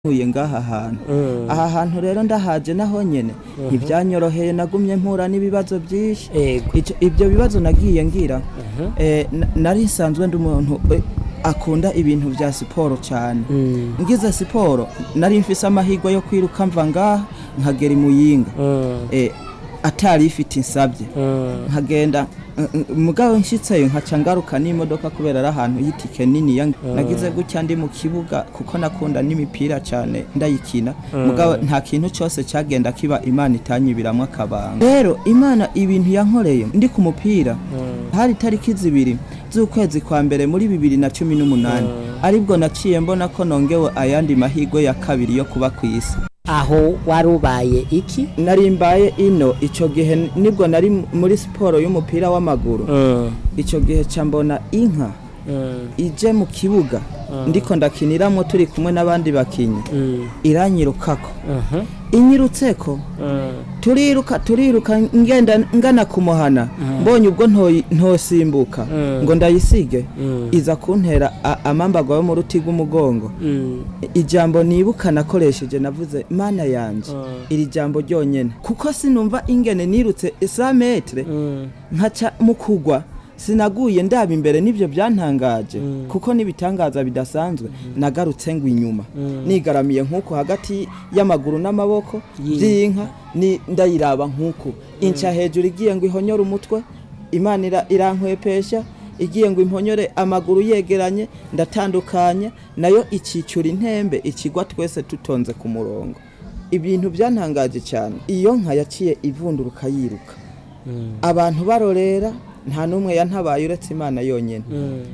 ntuye ngaha hantu aha hantu rero ndahaje naho nyene ntivyanyoroheye nagumye mpura n'ibibazo byinshi Ego. Ico- ibyo bibazo nagiye ngira eh, na- nari nsanzwe ndi umuntu eh, akunda ibintu vya siporo cyane Mm. ngize siporo nari mfise amahirwe yo kwiruka mva ngaha nkagera imuyinga Mm. eh, atari ifite insabye Mm. nkagenda eh, eh, mugabo nshitseyo nkaca ngaruka n'imodoka kubera ari ahantu y'itike nini ya nagize gutya ndi mu kibuga kuko nakunda n'imipira cyane ndayikina mugabo nta kintu cyose cyagenda kiba imana itanyibiramwo akabanga rero imana ibintu yankoreye ndi ku mupira hari itariki zibiri z'ukwezi kwa mbere muri bibiri na cumi n'umunani aribwo naciye mbona ko nongewe ayandi mahirwe ya kabiri yo kuba ku isi aho wari ubaye iki nari mbaye ino icyo gihe nibwo nari muri siporo y'umupira w'amaguru icyo gihe ca mbona inka ije mu kibuga ndiko ndakiniramwo turi kumwe n'abandi bakinyi iranyirukako inyirutseko turiruka turiruka ngenda ngana kumuhana mbonye ubwo ntoyi- ntosimbuka ngo ndayisige iza kuntera a- amambago yo mu ruti rw'umugongo ijambo nibuka nakoresheje navuze mana yanje iri jambo ryonyene kuko sinumva ingene nirutse isa metre nkaca mu kugwa sinaguye ndaba imbere n'ibyo byantangaje kuko n'ibitangaza bidasanzwe nagarutse ngo inyuma nigaramiye nk'uko hagati y'amaguru n'amaboko by'inka ni ndayiraba nk'uko inca hejuru igiye ngo ihonyore umutwe imana ira- irankwepesha igiye ngo imponyore amaguru yegeranye ndatandukanye nayo ikicura intembe ikigwa twese tutonze ku murongo ibintu byantangaje cyane iyo nka yaciye ivunduruka yiruka abantu barorera nta n'umwe yantabaye uretse imana yonyine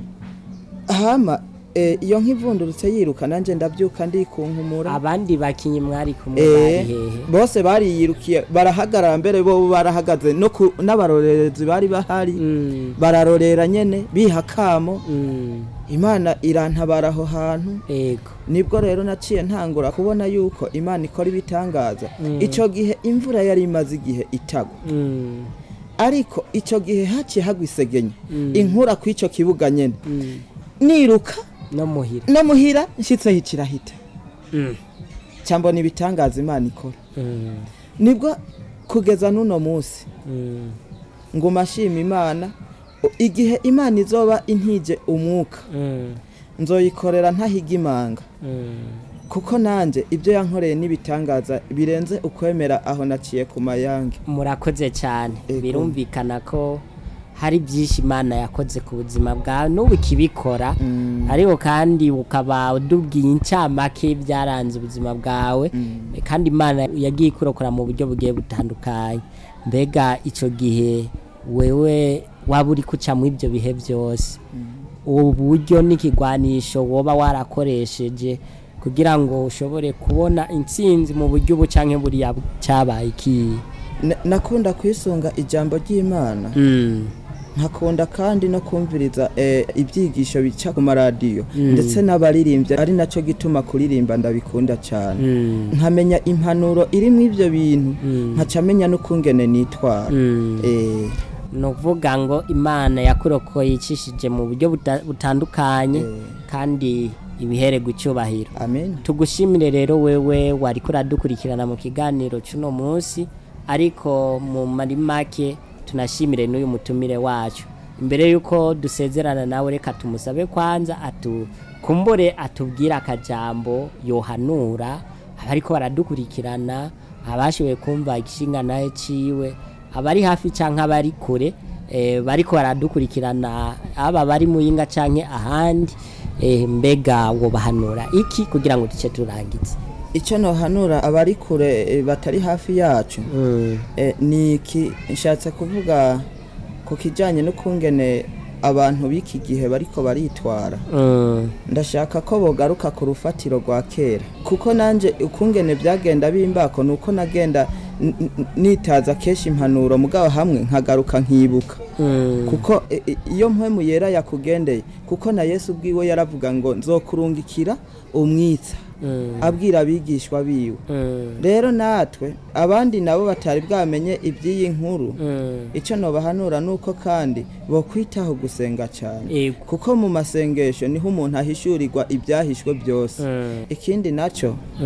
hama eh, iyo nk'ivundurutse yiruka nanjye ndabyuka ndikunkumura abandi bakinyi mwari kumwe Eh, bari hehe bose bariyirukiye barahagarara mbere bo barahagaze no ku- n'abarorerezi bari bahari Mm. bararorera nyene biha kamo Mm. imana irantabara aho hantu ego nibwo rero naciye ntangura kubona yuko imana ikora ibitangaza icyo gihe imvura yari imaze igihe itagwa Mm. ariko icyo gihe haciye hagwa isegenya inkura ku icyo kibuga nyene Mm. niruka no muhira no muhira nshyitseho ikirahita Mm. cyambona ibitangaza imana ikora Mm. nibwo kugeza n'uno munsi Mm. nguma ashima imana o- igihe imana izoba intije umwuka Mm. nzoyikorera ntahiga imanga Mm. kuko nanjye ibyo yankoreye n'ibitangaza birenze ukwemera aho naciye ku mayange murakoze cyane Ego. birumvikana ko hari byinshi imana yakoze ku buzima bwawe n'ubu ikibikora ariko kandi ukaba udubwiye incamake byaranze ubuzima bwawe kandi imana yagiye ikurokora mu buryo bugiye butandukanye mbega icyo gihe wewe waba uri guca muri ibyo bihe byose ubu buryo n'ikigwanisho woba warakoresheje kugira ngo ushobore kubona intsinzi mu buryo ubu cyangwa buriya cyabaye ikihe Na- nakunda kwisunga ijambo ry'imana nkakunda kandi no kumviriza eh, ibyigisho bica ku maradiyo ndetse n'abaririmbyi ari nacyo gituma kuririmba ndabikunda cyane nkamenya impanuro iri mu ibyo bintu nkaca menya n'ukungene nitwara Eh, ni ukuvuga ngo imana yakurokoye icishije mu buryo buta- butandukanye kandi ibihererwa icyubahiro amen tugushimire rero wewe wari kuradukurikirana mu kiganiro cy'uno munsi ariko mu mari make tunashimire n'uyu mutumire wacu imbere y'uko dusezerana nawe reka tumusabe kwanza atukumbure atubwire akajambo yohanura abariko baradukurikirana abashoboye kumva igishinga nawe ciwe abari hafi canke abari kure eh, bariko baradukurikirana aba bari muyinga canke ahandi eh, mbega wobahanura iki kugira ngo duce turangize icyo nohanura abari kure eh, batari hafi yacu eh, ni iki nshatse kuvuga ku kijyanye n'ukungene abantu b'iki gihe bariko baritwara Mm. ndashaka ko bogaruka ku rufatiro rwa kera kuko nanjye ukungene byagenda bimbako ni uko nagenda n- n- nitaza kenshi impanuro mugabo hamwe nkagaruka nkibuka Mm. kuko e- e- iyo mpwemu yera yakugendeye kuko na yesu ubwiwe yaravuga ngo nzokurungikira umwitsa Mm. abwira abigishwa biwe Mm. rero natwe abandi nabo batari bwamenye iby'iyi nkuru Mm. icyo nobahanura ni uko kandi bokwitaho gusenga cyane Ego. kuko mu masengesho niho umuntu ahishurirwa ibyahishwe byose Mm. ikindi nacyo